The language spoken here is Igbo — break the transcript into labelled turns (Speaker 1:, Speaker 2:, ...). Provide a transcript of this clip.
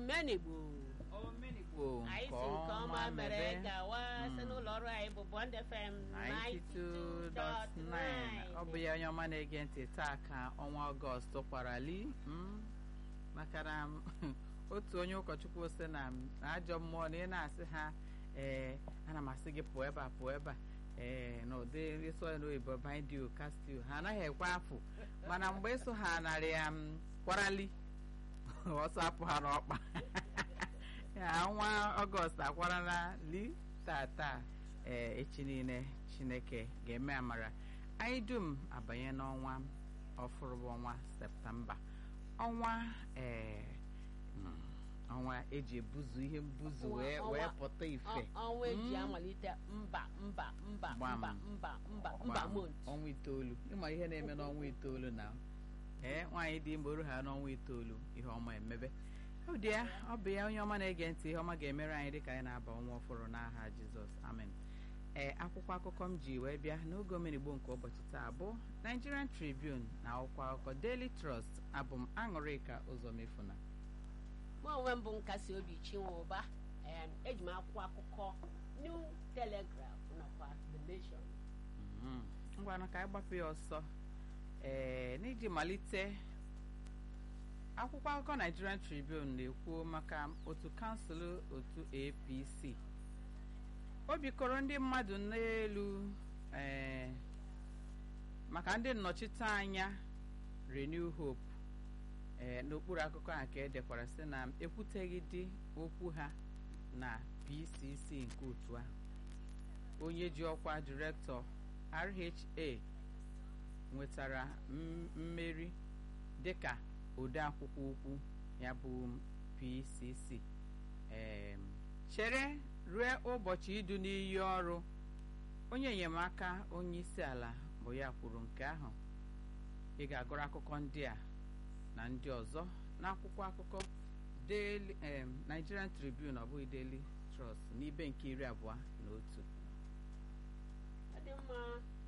Speaker 1: omenigbo
Speaker 2: omenigbo
Speaker 1: anyị si nke ọma mere gawa site n'ụlọ ọrụ anyị bụ Bond FM
Speaker 2: 92.9 ọ bụ ya onye ọma na-ege ntị taa ka ọnwa ọgọst kwarali maka na otu onye ụkọchukwu sị na ajọ mmụọ na ị na-asị ha ee ana m asị gị pụọ ebe a pụọ ebe a ee na ụdị ịsụ ya n'oyibo bindio kastil ha anaghị ekwe afụ mana mgbe ịsụ ha narị ya kwarali ọsọ apụ ha n'ọkpa ọnwa ọgọst akwarala li tata ee echi niile chineke ga-eme amara anyị dum abanye n'ọnwa ọfụrụ bụ ọnwa septemba ọnwa ee ọnwa eji ebuzu ihe mbuzu wee wee pụta ife
Speaker 1: ọnwa eji amalite mba mba mba mba mba mba mba mont
Speaker 2: ọnwa itoolu ịma ihe na-eme n'ọnwa itoolu na ee nwaanyị dị ime oru ha n'ọnwa itoolu ihe ọma emebe ọ dị ya ọ bụ ya onye ọma na-ege ntị ihe ọma ga-emere anyị dịka anyị na-aba ọnwa ọfụrụ n'aha jizọs amen ee akwụkwọ akụkọ m ji wee bịa n'oge omenigbo nke ụbọchị taa bụ Nigerian Tribune na akwụkwọ akụkọ Daily Trust abụ m aṅụrịka ụzọ mefuna
Speaker 1: mụ onwe m bụ nkasi obi chinwe ụba eji m akwụkwọ akụkọ New Telegraph nakwa The Nation
Speaker 2: ngwanụ ka anyị gbapụ ya ọsọ ee n'iji malite akwụkwọ akụkọ Nigerian Tribune na-ekwu maka otu kansụl otu APC o bikọrọ ndị mmadụ n'elu ee maka ndị nnọchiteanya Renew Hope ee n'okpuru akụkọ a ka edekwara sị na ekwuteghị dị okwu ha na PCC nke otu ahụ onye ji ọkwa direktọ RHA nwetara mmeri dịka ode akwụkwọ ukwu ya bụ PCC chere ruo ụbọchị idu n'iyi ọrụ onye enyemaka onye isi ala bụ ya kwuru nke ahụ ị ga-agụrụ akụkọ ndị a na ndị ọzọ n'akwụkwọ akụkọ Daily Nigerian Tribune ọ bụghị Daily Trust n'ibe nke iri abụọ na otu
Speaker 1: ọ dị mma